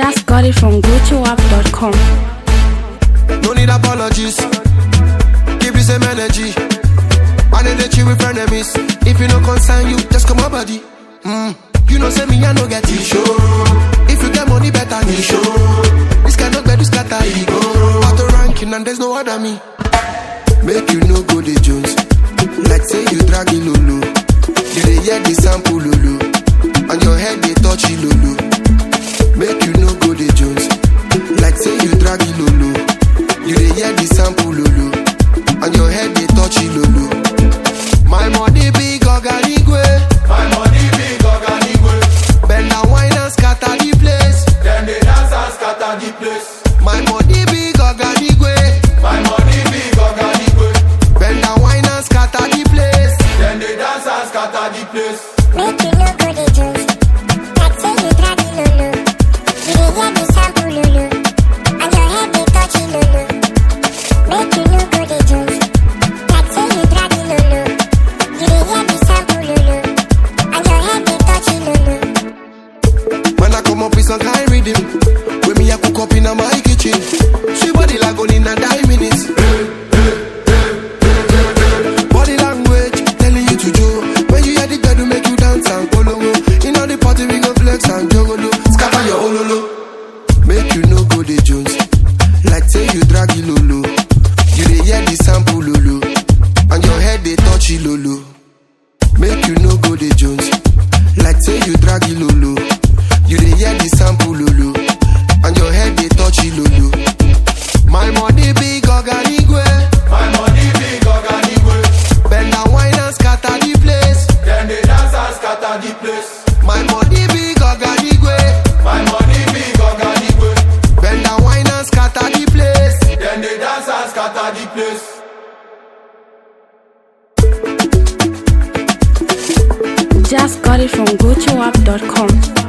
Just got it from GoToUp.com. No need apologies. Keep the same energy. And then they chill with frenemies. If you no concern you, just come my body. Mm. You know, say me, I no get issue. If you get money, better me show. This cannot get this scatter ego. Out the ranking, and there's no other me. Make you no go the Jones. Like say you drag it lulu. You dey hear the sample lulu. And your head they touch it lulu. Make you no go the Jones. Like say you drag it lulu. You dey hear the sample lulu. And your head they touch it lulu. My money big oganigwe. My money big oganigwe. Bend and wine and scatter the place. Dem dey dance and scatter the place. My money big oganigwe. My money big oganigwe. Bend and wine and scatter the place. Dem dey dance and scatter the place. Make you no go the Jones. Like say you drag the lulu. You dey hear the sample lulu. And your head dey touch it lulu. Make you no go the Jones. Like say you drag the lulu. You dey hear the sample lulu. And your head dey touch it lulu. When I come up with some kind rhythm When me a cook up in my kitchen Sweet body like on in a nine minutes Body language telling you to do When you hear the girl make you dance and follow In all the party we go flex and jogolo Scatter your ololo Make you no go the Jones Like say you drag it lolo You dey hear the sample lolo And your head they touch it lolo Make you no go the Jones Like say you drag it lolo You dey hear the sample lolo And your head they touch it lolo My money big oganigwe My money big oganigwe. Bend and wine and scatter the place Dem dey dance and scatter the place. My money big oganigwe My money big oganigwe. Bend and wine and scatter the place Dem dey dance and scatter the place. Just got it from GoToUp.com.